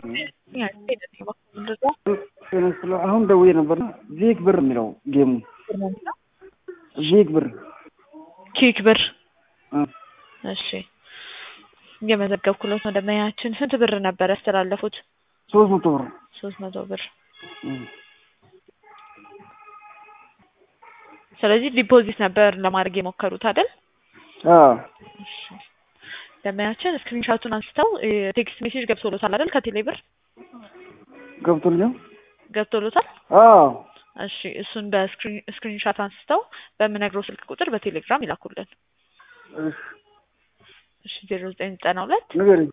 አሁን ደውዬ ነበር። ዜግ ብር የሚለው ጌሙ ዜግ ብር ኪክ ብር እ እሺ እየመዘገብኩለት ነው። ደንበኛችን ስንት ብር ነበር ያስተላለፉት? ሶስት መቶ ብር ሶስት መቶ ብር እ ስለዚህ ዲፖዚት ነበር ለማድረግ የሞከሩት አይደል? አዎ እሺ ደንበኛችን ስክሪንሻቱን አንስተው ቴክስት ሜሴጅ ገብቶሎታል አይደል? ከቴሌ ብር ገብቶልኛል። ገብቶሎታል? አዎ እሺ እሱን በስክሪንሻት አንስተው በምነግረው ስልክ ቁጥር በቴሌግራም ይላኩልን። እሺ እሺ ዜሮ ዘጠኝ ዘጠና ሁለት ንገረኝ።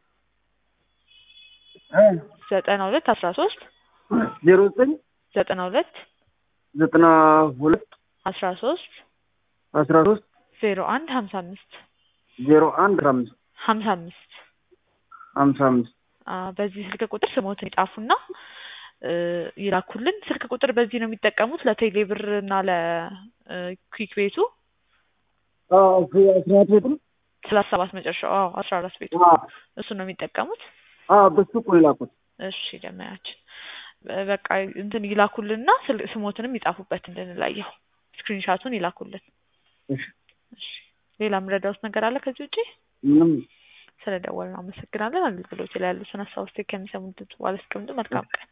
እ ዘጠና ሁለት አስራ ሶስት ዜሮ ዘጠኝ ዘጠና ሁለት ዘጠና ሁለት አስራ ሶስት አስራ ሶስት ዜሮ አንድ ሀምሳ አምስት ዜሮ አንድ አምስት ሀምሳ አምስት ሀምሳ አምስት በዚህ ስልክ ቁጥር ስሞትን ይጻፉና እ ይላኩልን። ስልክ ቁጥር በዚህ ነው የሚጠቀሙት ለቴሌ ብር እና ለኩዊክ ቤቱ አዎ አስራ አራት ቤት ነው። ሰላሳ ሰባት መጨረሻው አዎ አስራ አራት ቤቱ አዎ እሱን ነው የሚጠቀሙት። አዎ በሱ እኮ ነው የላኩት። እሺ ደመያችን በቃ እንትን ይላኩልንና ስል- ስሞትንም ይጻፉበት እንድንለየው ስክሪንሻቱን ይላኩልን። እሺ እሺ ሌላ የምረዳውት ነገር አለ ከዚህ ውጪ? ምንም ስለደወልን አመሰግናለን። አገልግሎት ላይ ያሉትን ሀሳብ አስተያየት ከሚሰሙት በኋላ አስቀምጡ። መልካም ቀን